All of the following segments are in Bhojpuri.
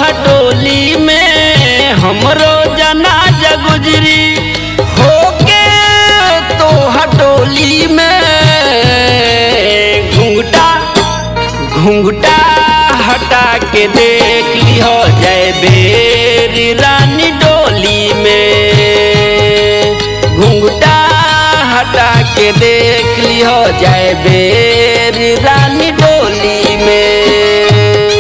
हटोली में हमरो जनाजा गुजरी होके तो हटोली में घुंघटा घुंघटा हटा के देख लिहो जय बेरी रानी डोली में घुंघटा हटा के देख लिहो जय बेरी रानी डोली में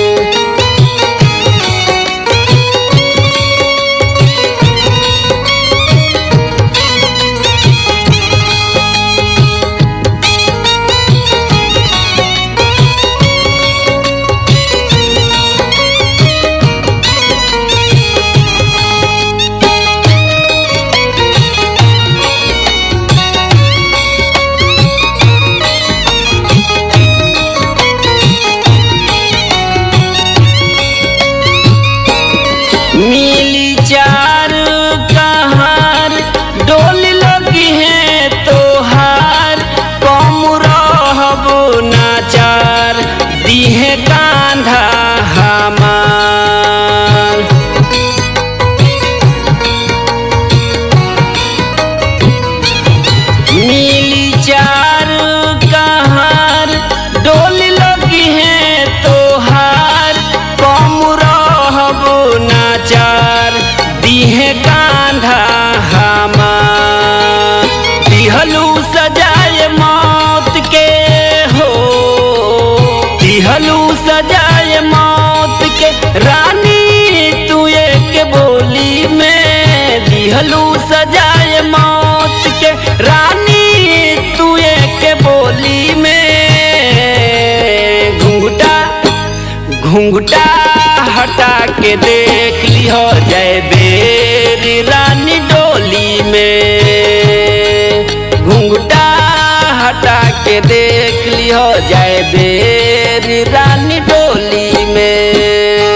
मिली चार कहार डोल लगी है तोहार कम रहब नाचार दीहे कांधा हमार मिली चार कहार डोल लगी है तोहार कम रहब नाचार दीहे कांधा हमार दिहलू सजाए मौत के हो दिहलू सजाए मौत के रानी तू एक बोली में दिहलू सजाए मौत के रानी तू एक बोली में घुंघटा घुंघटा हटा के देख लिहो जय बेरी रानी डोली में घुंघटा हटा के देख लिहो जय बेरी रानी डोली में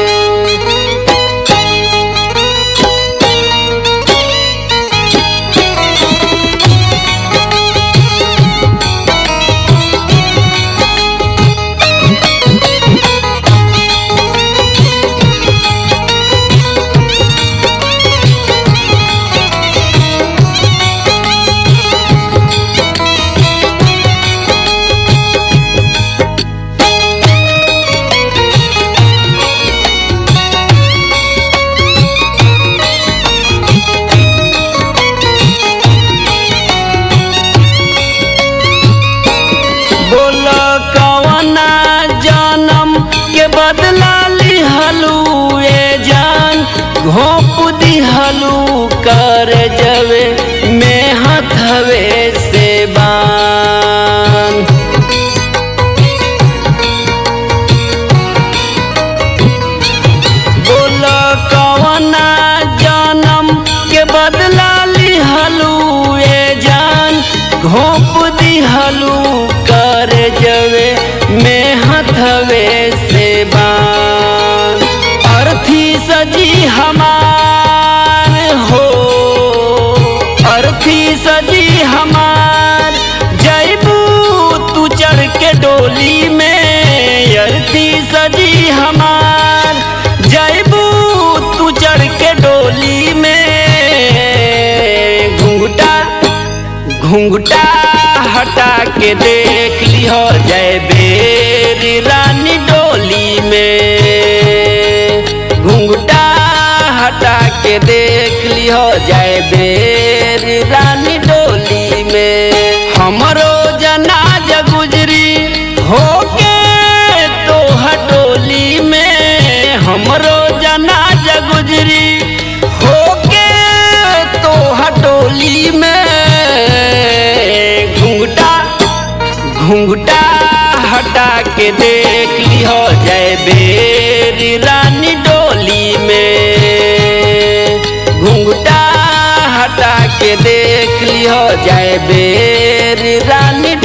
बोल कवना जन्म के बदला लिहलू ए जान घोप दिहलू कर जवे में हथवे से बान बोल कवना जन्म के बदला लिहलू ए जान घोप दिहलू कर जवे में हथवे से बान अर्थी सजी हमार हो अर्थी सजी हमार जैबू तू चढ़ के डोली में अर्थी सजी हमार जैबू तू चढ़ के डोली में घुंघटा घुंघटा हटा के देख लिहो जय बेरी रानी डोली में घुंघटा हटा के देख लिहो जय बेरी रानी डोली में हमरो जनाजा गुजरी होके तो हटोली में हमरो जनाजा गुजरी होके तो हटोली में घुंघटा घुंघटा हटा के देख लिहो जय बेरी रानी डोली में घुंघटा हटा के देख लिहो जय बेरी रानी